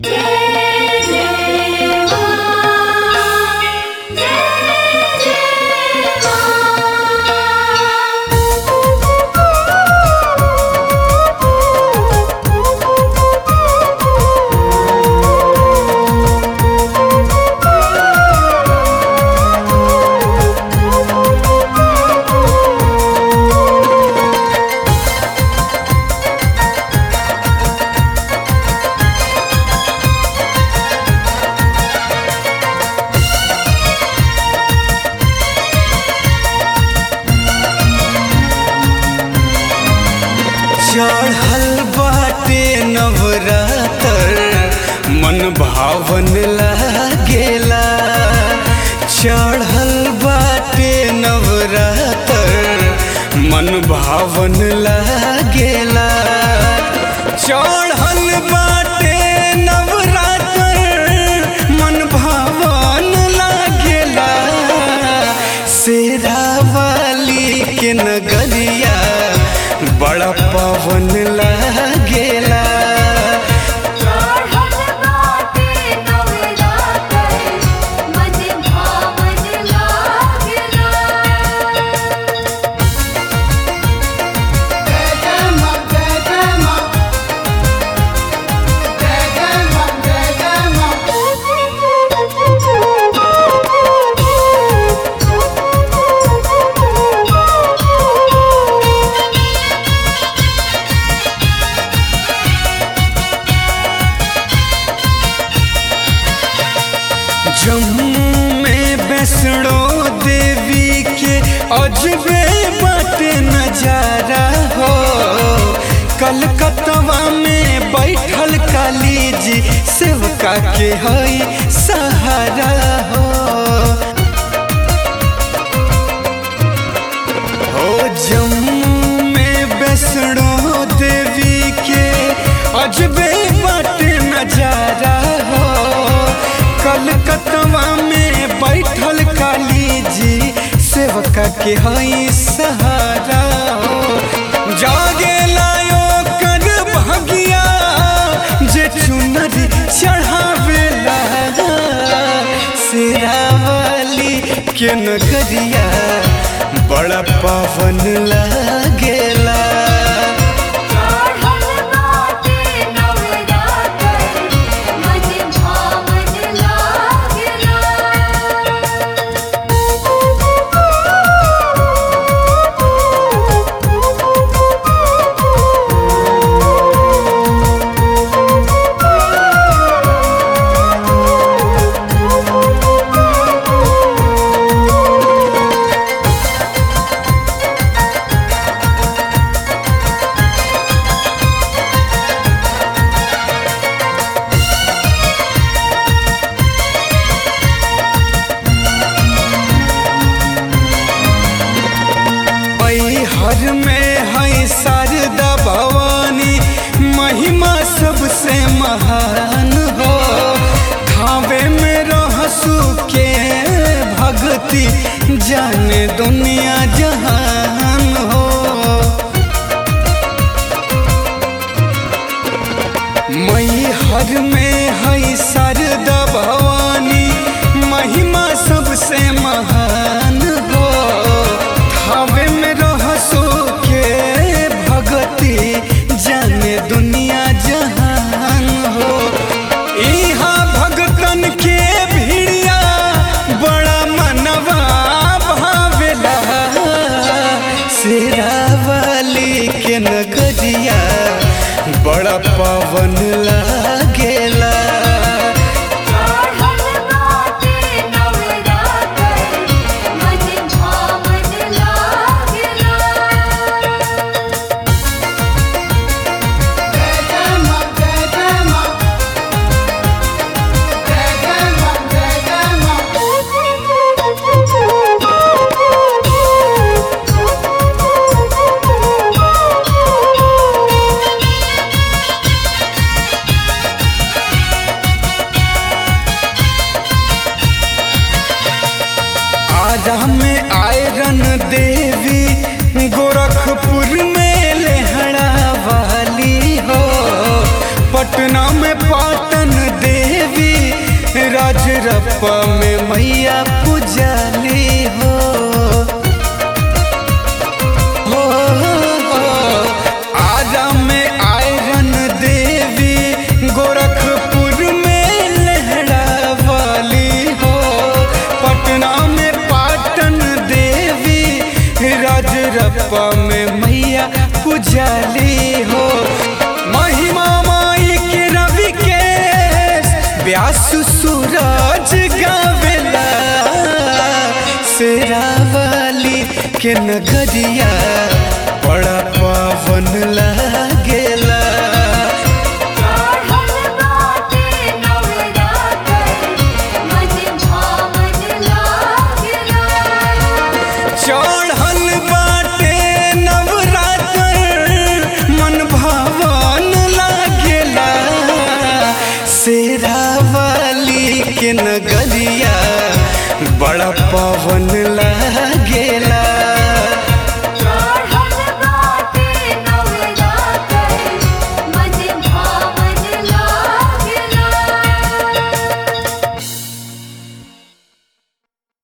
चढ़ल बाटे नवरातर मन भावन लागेला चढ़ल बाटे नवरातर मन भावन लागेला चढ़ल बाटे नवरातर मन भावन लागेला शेरा वाली के नगरिया बड़ा पवन लागेला चढ़ल बाटे नवरातर मन भावन लागेला जम्मू में वैष्णो देवी के अजबे बाटे नजारा हो कलकत्तवा में बैठल काली जी सेवका के हई सहारा हो हो जम्मू में वैष्णो देवी के अजबे बाटे नजारा हो कलकत्तवा में बैठल काली जी सेवका के हई सहारा हो जागे लायो कर भगिया जे चुनरी चढ़ावेला शेरावाली के नगरिया बड़ा पावन लागेला चढ़ल बाटे नवरातर मन भावन लागेला हर में है शारदा भवानी महिमा सबसे महान हो थावे में रहसु के भक्ति जाने दुनिया जहान हो मई हर में है शारदा भवानी महिमा सबसे महान हो थावे में रहसो के भगति जाने दुनिया जहान हो इहाँ भगतन के भिड़िया बड़ा मनवा भावेला शेरावाली के नगरिया बड़ा पावन लागेला चढ़ल बाटे नवरातर मन भावन लागेला आरा में आयरन देवी गोरखपुर में लेहड़ा वाली हो पटना में पाटन रजरप्पा में मैया पुजाली हो हो, हो। आरा में आयरन देवी गोरखपुर में लहरा वाली हो पटना में पाटन देवी रजरप्पा में मैया पुजाली हो महिमा माई के रवि के व्यास सूरज गावेला शेरावाली के नगरिया बड़ा पावन लागेला चढ़ल बाटे नवरातर मन भावन लागला चढ़ल बाटे नवरात्र मन भावन लागेला शेरावाली के नगरिया बड़ा पवन लागेला